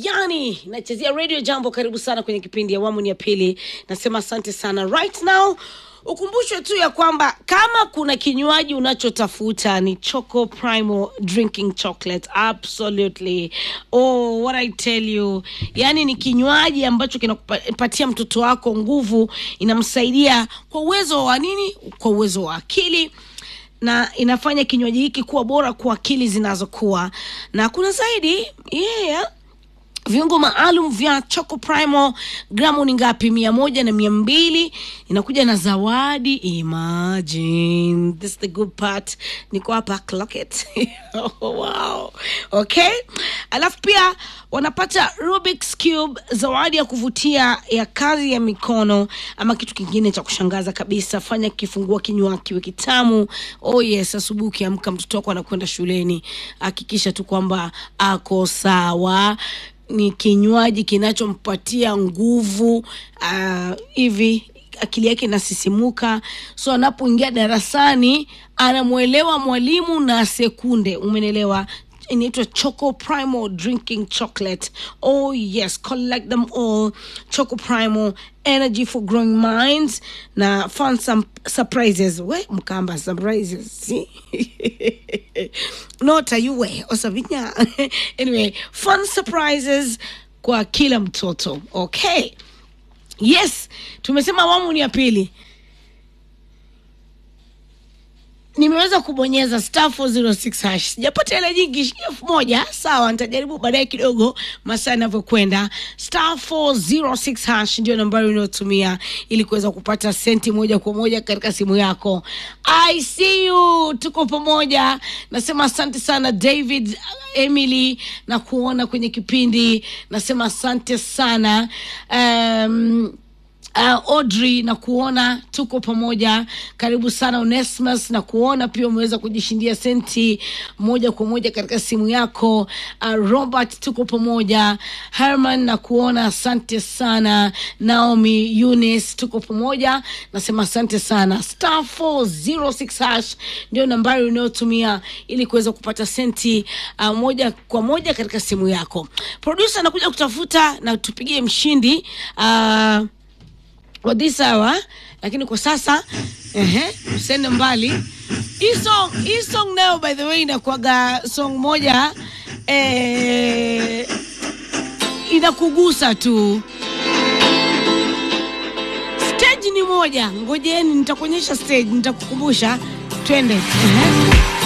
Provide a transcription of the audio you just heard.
yani nachezea radio jambo karibu sana kwenye kipindi awamu ni ya pili nasema asante sana right now ukumbushwe tu ya kwamba kama kuna kinywaji unachotafuta ni choco primal drinking chocolate absolutely oh what i tell you yani ni kinywaji ambacho kinakupatia mtoto wako nguvu inamsaidia kwa uwezo wa nini kwa uwezo wa akili na inafanya kinywaji hiki kuwa bora kwa akili zinazokuwa na kuna zaidi yeah viungo maalum vya choco primo gramu ni ngapi mia moja na mia mbili inakuja na zawadi imagine this is the good part niko hapa clock it oh, wow okay alafu pia wanapata Rubik's Cube zawadi ya kuvutia ya kazi ya mikono ama kitu kingine cha kushangaza kabisa fanya kifungua kinywa kiwe kitamu oh yes asubuhi ukiamka mtoto wako anakwenda shuleni hakikisha tu kwamba ako sawa ni kinywaji kinachompatia nguvu uh, hivi akili yake inasisimuka so anapoingia darasani anamwelewa mwalimu na sekunde umenelewa inaitwa choco primal drinking chocolate oh yes collect them all choco primal energy for growing minds na fun some surprises we mkamba surprises si? nota yuwe osavinya anyway fun surprises kwa kila mtoto okay yes tumesema awamu ni ya pili nimeweza kubonyeza star 406 hash sijapata hela nyingi shilingi elfu moja sawa nitajaribu baadaye kidogo masaa yanavyokwenda star 406 hash ndio nambari unayotumia ili kuweza kupata senti moja kwa moja katika simu yako i see you tuko pamoja nasema asante sana david emily na kuona kwenye kipindi nasema asante sana um, uh, audrey na kuona tuko pamoja karibu sana onesmus na kuona pia umeweza kujishindia senti moja kwa moja katika simu yako uh, robert tuko pamoja herman na kuona asante sana naomi eunice tuko pamoja nasema asante sana star 406 hash ndio nambari unayotumia ili kuweza kupata senti uh, moja kwa moja katika simu yako produsa anakuja kutafuta na tupigie mshindi uh, wa this hour lakini kwa sasa ehe usende mbali hii song hii song nayo by the way inakuaga song moja eh, inakugusa tu stage ni moja ngojeni nitakuonyesha stage nitakukumbusha twende ehe